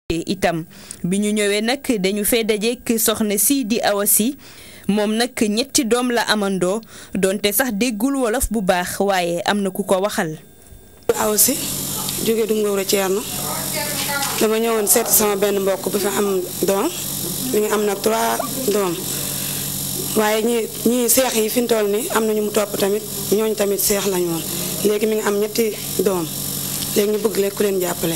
itam bi ñu ñëwee nag dañu fee dajeek soxna si di Awa Sy moom nag ñetti doom la amandoo donte sax déggul wolof bu baax waaye am na ku ko waxal. Awa Sy jóge du Ngóora Ceerno dama ñëwoon seet sama benn mbokk bu fi am doom mi ngi am nag trois doom waaye ñi ñii seex yi fi mu toll nii am na ñu mu topp tamit ñooñu tamit seex lañu woon léegi mi ngi am ñetti doom léegi ñu bëgg leen ku leen jàppale.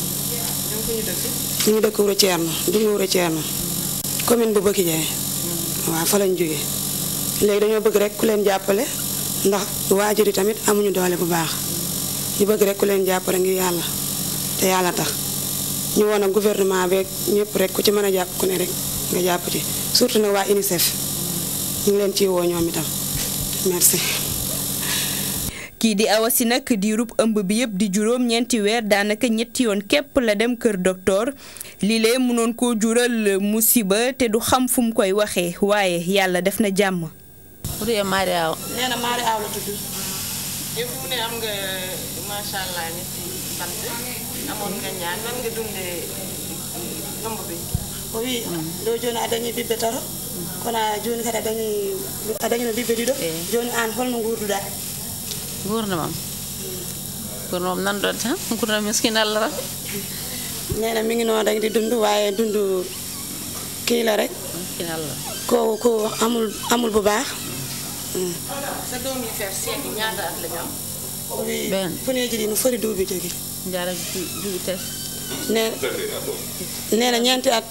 ñu ngi dëkk Wuro Ceerno du Ngóora Ceerno commune bu Bëkki Jaay waaw fa lañ jóge léegi dañoo bëgg rek ku leen jàppale ndax waajur yi tamit amuñu doole bu baax ñu bëgg rek ku leen jàppale ngir yàlla te yàlla tax ñu woon ak gouvernement beeg ñëpp rek ku ci mën a jàpp ku ne rek nga jàpp ci surtout nag waa UNICEF ñu ngi leen ciy woo ñoom itam merci. kii di Awa Sy nag di rub ëmb bi yëpp di juróom ñeenti weer daanaka ñetti yoon képp la dem kër docteur lii lee mënoon koo jural musiba te du xam fu mu koy waxee waaye yàlla def na jàmm. bu dee Mari Aw. nee na Mari Aw la tudd. yow fi mu ne am nga macha allah ñetti sant amoon nga ñaan nan nga dundee ëmb bi. oui ɗo joni a dañi ɓiɓɓe tato kono joni kadi a dañi a dañino ɓiɓɓe ɗiɗo joni an holno gurduɗa gurdamam gurdamam nanɗon tan gurdam miskin allah tan nena mi ngi noonu rek di dund waaye dund kii la rek miskin allah ko ko amul amul bu baax sa doom yi fer seet yi ñaata at la ñu am. oui Ben. puneeji ɗi no foti duuɓi jogi jaara duuɓi tati ne nee na ñeenti at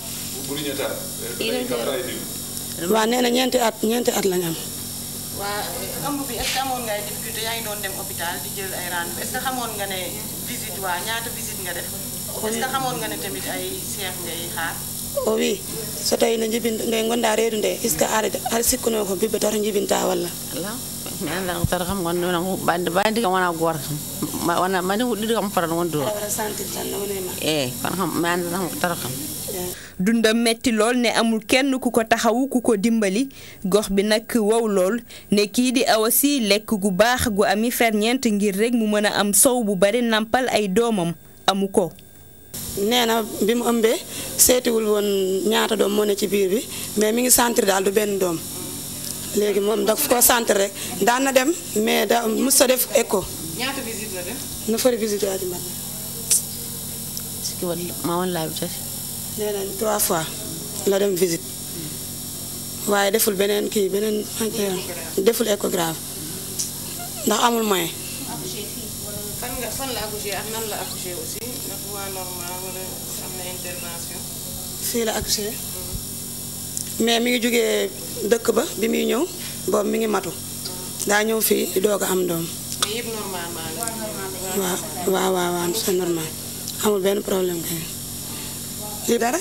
waaw nee na ñeenti at ñeenti at lañ am waa ëmb bi est-ce que amoon nga ay difficulté yaa ngi doon dem hôpital di jël ay rendez-vous est-ce que xamoon nga ne visite waa ñaata visite nga def est-ce que xamoon nga ne tamit ay seex ngay xaar. o wi so tawi no jibin nde gonɗa reedu nde est ce que aɗa aɗa sikkuno ko ɓiɓɓe tato jibinta walla ala mi annda ko tata kam gonɗo wona bande bande kam wona goto kam Ma- wona mande ko ɗiɗi kam fotan wonde o aɗa waɗa sentir tan no woni ma eyyi kono kam mi annda tan ko tata kam dundam metti lool ne amul kenn ku ko taxawu ku ko dimbali gox bi nag wow lool ne kii di Awa Sy lekk gu baax gu ami ferñeent ngir rek mu mën a am sow bu bari nampal ay doomam amu ko. nee na bi mu ëmbee seetiwul woon ñaata doom moo ne ci biir bi mais mi ngi sentir daal du benn doom léegi moom daf ko sentir rek daan na dem mais da mus sa def écho ñaata visite la def. no foti visite aji mbaɗa sikki walla ma won laabi tati nee na trois fois la dem visite waaye deful beneen kii beneen deful échographe ndax amul moyen fan nga fan la accouché ak nan la accouché aussi ndax waa normal wala am na intervention. fii la accouché mais mi ngi jógee dëkk ba bi muy ñëw boobu mi ngi matu daa ñëw fii di doog a am doom mais yëpp normalement la. waaw waaw waaw waaw c'est normal amul benn problème kay lii dara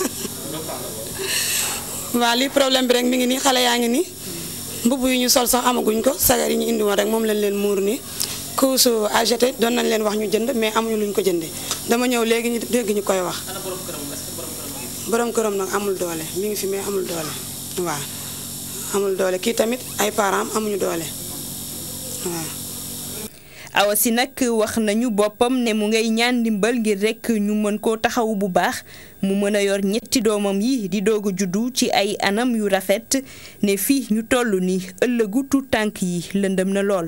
waaw lii problème bi rek mi ngi nii xale yaa ngi nii mbubb yu ñu sol sax amaguñ ko sagar yi ñu indi woon rek moom lañ leen muur nii couche à jeter doon nañ leen wax ñu jënd mais amuñu luñ ko jëndee dama ñëw léegi ñu dégg ñu koy wax borom këram nag amul doole mi ngi fi mais amul doole waaw amul doole kii tamit ay parents amuñu doole waaw Awa Sy nag wax nañu boppam ne mu ngay ñaan ndimbal ngir rekk ñu mën koo taxawu bu baax mu mën a yor ñetti doomam yi di doog a juddu ci ay anam yu rafet ne fii ñu toll ni ëllëgu tuut tànk yi lëndëm na lool.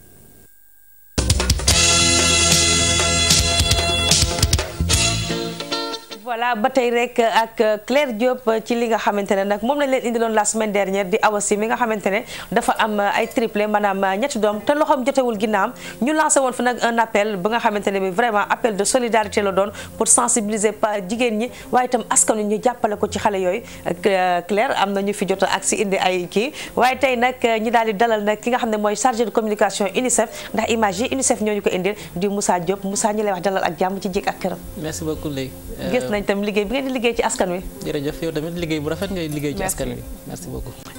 voilà ba tey rek ak Claire Diop ci li nga xamante ne nag moom lañ leen indiloon la semaine dernière di Awa Sy mi nga xamante ne dafa am ay triplé maanaam ñetti doom te loxoom jotewul ginnaam ñu lancé woon fa nag un appel ba nga xamante ne bi vraiment appel de solidarité la doon pour sensibiliser pas jigéen ñi waaye itam askan wi ñu jàppale ko ci xale yooyu Claire am na ñu fi jot ak si indi ay kii waaye tey nag ñi daal di dalal nag ki nga xam ne mooy chargé de communication UNICEF ndax image yi UNICEF ñoo ñu ko indil di Moussa Diop Moussa ñi lay wax dalal ak jàmm ci jik ak këram merci beaucoup léegi. gis nañ tam liggéey bi ngeen di liggéey ci askan wi jërëjëf yow tamit liggéey bu rafet ngay liggéey ci Merci. askan wi merci beaucoup.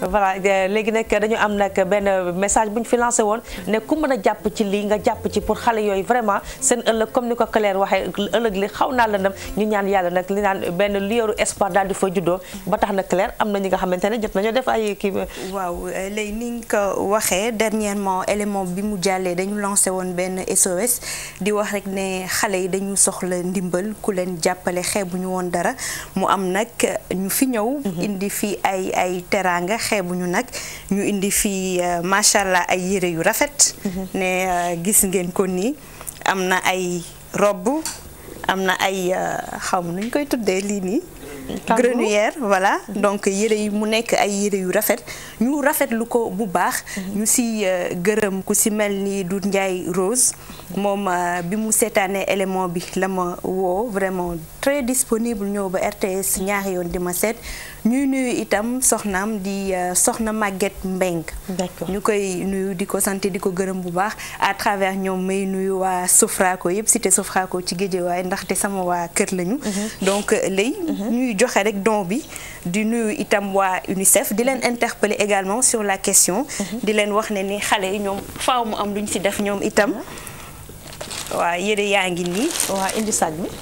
voilà léegi nag dañu am nag benn message bu ñu fi lancé woon ne ku mën a jàpp ci lii nga jàpp ci pour xale yooyu vraiment seen ëllëg comme ni ko Claire waxee ëllëg li xaw naa lëndëm ñu ñaan yàlla nag li naan benn liyoru espoir daal di fa juddoo ba tax na Claire am na ñi nga xamante ne jot nañoo def ay kii. waaw léegi ni nga ko waxee dernièrement élément bi mu jàllee dañu lancé woon benn SOS di wax rek ne xale yi dañu soxla ndimbal ku leen jàppale xeebuñu woon dara mu am nag ñu fi ñëw. indi fi ay ay teraanga xeebuñu nag ñu indi fi macha allah ay yére yu rafet. ne gis ngeen ko nii am na ay robe am na ay xaw ma nuñ koy tuddee lii nii. grenouillère voilà donc yére yi mu nekk ay yére yu rafet ñu rafetlu ko bu baax. ñu si gërëm ku si mel ni Doudou Ndiaye Rose. moom bi mu seetaanee élément bi la ma woo vraiment très disponible ñëw ba RTS ñaari yoon di ma seet ñuy nuyu itam soxnaam di soxna Maguette Mbeng ñu koy nuyu di ko sant di ko gërëm bu baax à travers ñoom may nuyu waa Sofraco yëpp cité Sofraco ci Guédiawaye ndaxte sama waa kër lañu donc lay ñuy joxe rek don bi di nuyu itam waa UNICEF di leen interpeller également sur la question di leen wax ne ni xale yi ñoom faaw mu am lu ñu ci def ñoom itam waaw yére yaa ngi nii. waa indi saaj bi.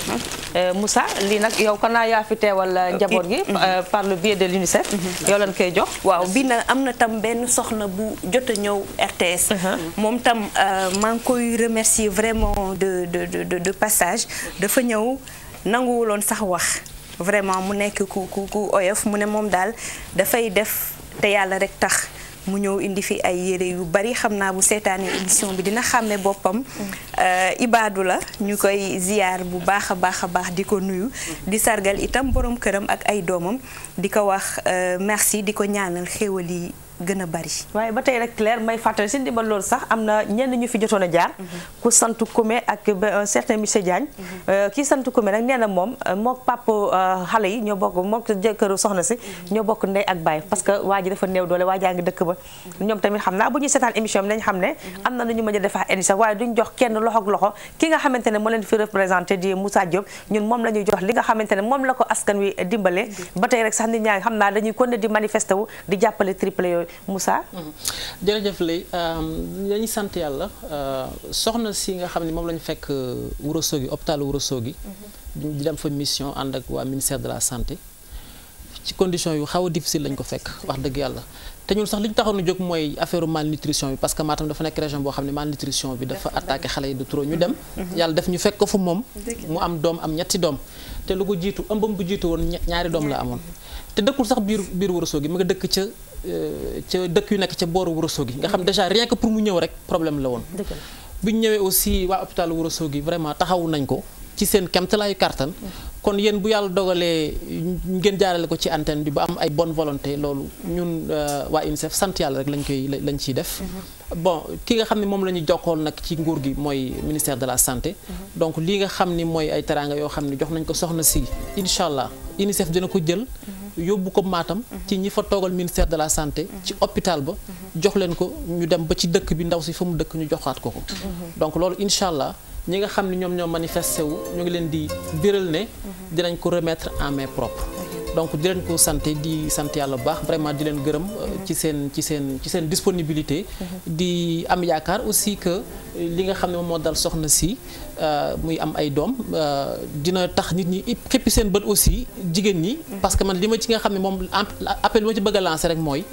Moussa lii nag yow kon naa yaa fi teewal njaboot gi. par le biais de l'UNICEF. yow lañ koy jox. waaw bii nag am na tam benn soxna bu jot a ñëw RTS. moom tam maa ngi koy remercier vraiment de de de de passage dafa ñëw nanguwuloon sax wax vraiment mu nekk ku ku ku oyof mu ne moom daal dafay def te yàlla rek tax. mu ñëw indi fi ay yére yu bari xam naa bu seetaanee émission bi dina xàmme boppam ibaadu la ñu koy ziyaar bu baax a baax a baax di ko nuyu di sargal itam borom këram ak ay doomam di ko wax merci di ko ñaanal xéewal yi gën a bari waaye ba tey rek Claire may fàttali si ndimbal loolu sax am na ñenn ñu fi jotoon a jaar ku sant Koumé ak un certain monsieur Diagne kii sant Koumé nag nee na moom mook pap xale yi ñoo bokk mook jëkkëru soxna si ñoo bokk ndey ak baay parce que waa ji dafa néew doole waa jaa ngi dëkk ba ñoom tamit xam naa bu ñuy seetaan émission bi nañ xam ne am na lu ñu mën a defaa indi sax waaye duñ jox kenn loxo ak loxo ki nga xamante ne moo leen fi représenté di Moussa Diop ñun moom la ñuy jox li nga xamante ne moom la ko askan wi dimbale ba tey rek sax nit ñaa ngi xam naa dañuy kon di manifesté wu di jàppale triplé yooyu Moussa. jërëjëf lay dañuy sant yàlla soxna si nga xam ne moom la ñu fekk Ourossogui hôpital Ourossogui di dem fa mission ànd ak waa ministère de la santé ci condition yu xaw a difficile lañ ko fekk wax dëgg yàlla te ñun sax li ñu taxoon a jóg mooy affaire malnutrition bi parce que Matam dafa nekk région boo xam ne malnutrition bi dafa attaqué xale yi de trop ñu dem yàlla def ñu fekk ko fa moom mu am doom am ñetti doom te lu ko jiitu ëmbam bu jiitu woon ñaari doom la amoon te dëkkul sax biir biir Ourossogui mu nga dëkk ca ca dëkk yu nekk ca booru Ourossogui nga xam déjà rien que pour mu ñëw rek problème la woon bi ñu ñëwee aussi waa hôpital Ourossogui vraiment taxawu nañ ko ci seen kemtalaayu kàttan kon yéen bu yàlla dogalee ngeen jaarale ko ci antenne bi ba am ay bonne volonté loolu ñun waa UNICEF sant yàlla rek lañ koy lañ ciy def bon ki nga xam ne moom la ñu jokkoon nag ci nguur gi mooy ministère de la santé donc lii nga xam ni mooy ay teraanga yoo xam ne jox nañ ko soxna si incha allah UNICEF dina ko jël yóbbu ko Matam ci ñi fa toogal ministère de la santé ci hôpital ba jox leen ko ñu dem ba ci dëkk bi ndaw si fa mu dëkk ñu joxaat ko ko donc loolu incha allah ñi nga xam ne ñoom ñoo manifesté wu ñu ngi leen di biral ne dinañ ko remettre en main propre donc di leen ko sant di sant yàlla bu baax vraiment di leen gërëm ci seen ci seen ci seen disponibilité di am yaakaar aussi que li nga xam ne moom moo dal soxna si muy am ay doom dina tax nit ñi xippi seen bët aussi jigéen ñi parce que man li ma ci nga xam ne moom appel bi ma ci bëgg a lancer rek mooy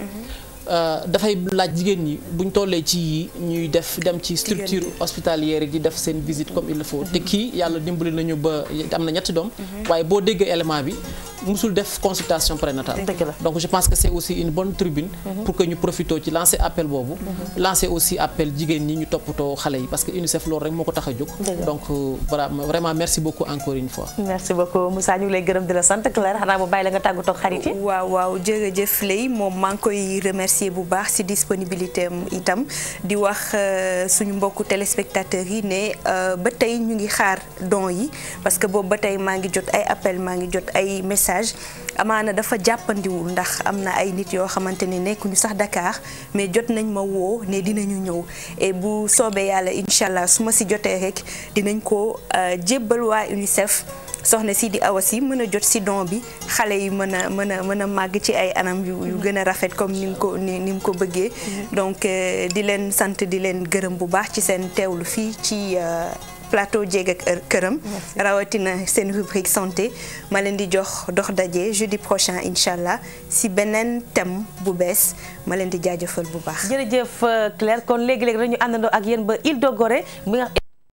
dafay laaj jigéen ñi buñ tollee ci yi ñuy def dem ci structure hospitalière yi di def seen visite comme il le faut te kii yàlla dimbali nañu ba am na ñetti doom waaye boo déggee élément bi musul def consultation prénatale donc je pense que c'est aussi une bonne tribune pour que ñu profitoo ci lancer appel boobu lancer aussi appel jigéen ñi ñu toppatoo xale yi parce que UNICEF loolu rek moo ko tax a jóg donc voilà vraiment merci beaucoup encore une fois merci beaucoup Moussa ñu ngi lay gërëm di la sant Claire xanaa bu bàyyi la nga tàggatoo ak xarit yi waaw waaw jërëjëf lay moom maa ngi koy remercier bu baax ci disponibilité am itam di wax suñu mbokku téléspectateurs yi ne ba tey ñu ngi xaar don yi parce que boobu ba tey maa ngi jot ay appel maa ngi jot ay message amaana dafa jàppandiwul ndax am na ay nit yoo xamante ne nekkuñu sax Dakar mais jot nañ ma woo ne dinañu ñëw et bu soobee yàlla incha allah su ma si jotee rek dinañ ko jébbal waa UNICEF soxna si di Awa Sy mën a jot si don bi xale yi mën a mën a mën a màgg ci ay anam yu yu gën a rafet comme ni mu ko ni ni mu ko bëggee donc di leen sant di leen gërëm bu baax ci seen teewlu fii ci plateau Jéeg ak këram rawatina seen rubrique santé ma leen di jox dox daje jeudi prochain incha allah si beneen thème bu bees ma leen di jaajëfal bu baax jërëjëf Claire kon léegi-léegi dañu àndandoo ak yéen ba Île de Gorée mi nga